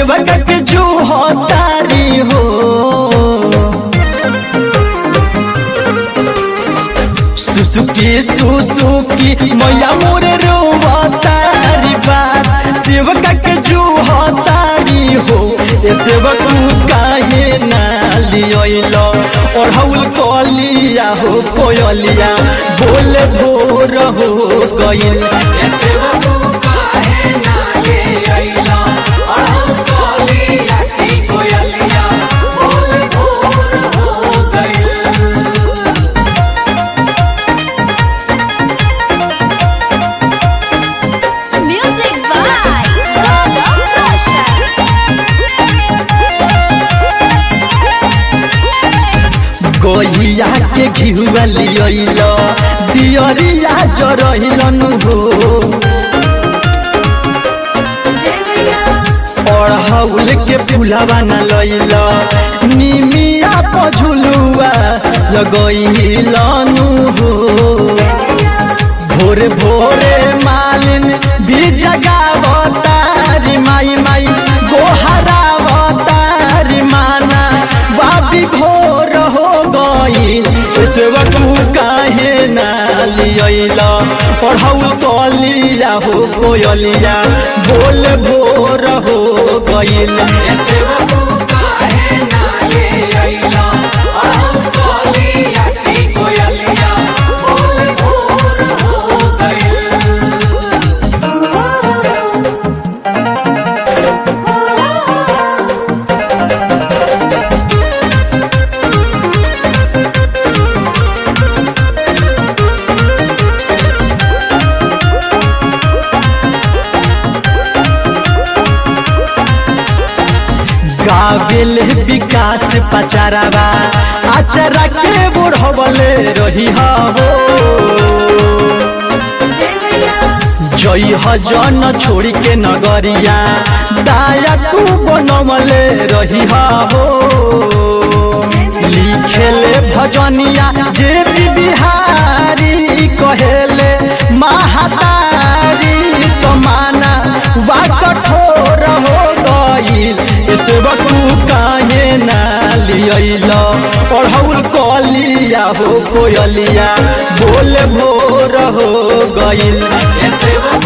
सेवक के जो तारी हो सुसुकी सुसुकी मैया मोरे रोवा तारी बात सेवक के जो तारी हो ए सेवक काहे ना लियो और हउल कलिया हो कोयलिया बोले भोर हो गइल ए सेवकू काहे नाले अइला अड़हुल कलिया की कोयलिया बोल भोर हो गइल Music by Gaurav Roshan. गैया के घिहुआ लियल दियरिया जरहिलन हो अड़हौल के फुलावा न लैल निमिया पझुलुआ लगैलन हो भोरे भोरे मालिन भी जगावतारी माई माई गोहरावतारी माना बाबी भोर हो गई सेवक काहे ना लियल पढ़ौल कलिया हो कोयलिया बोल भोर हो गईल ए सेवकू काहे नाले अइला अड़हुल कलिया की कोयलिया बोल भोर हो गइल गावेल विकास पचारावा आचरा के बुढ़वले रही हो जई जन छोड़ी के नगरिया दाया तू बनमले रही हो लिखेले भजनिया जे भी बिहारी कहेले महातारी तो माना वा कठोर हो गईल सेवक काहे ना लियल पढ़ौल कलिया हो कोयलिया बोल भोर हो गईल ए सेवकू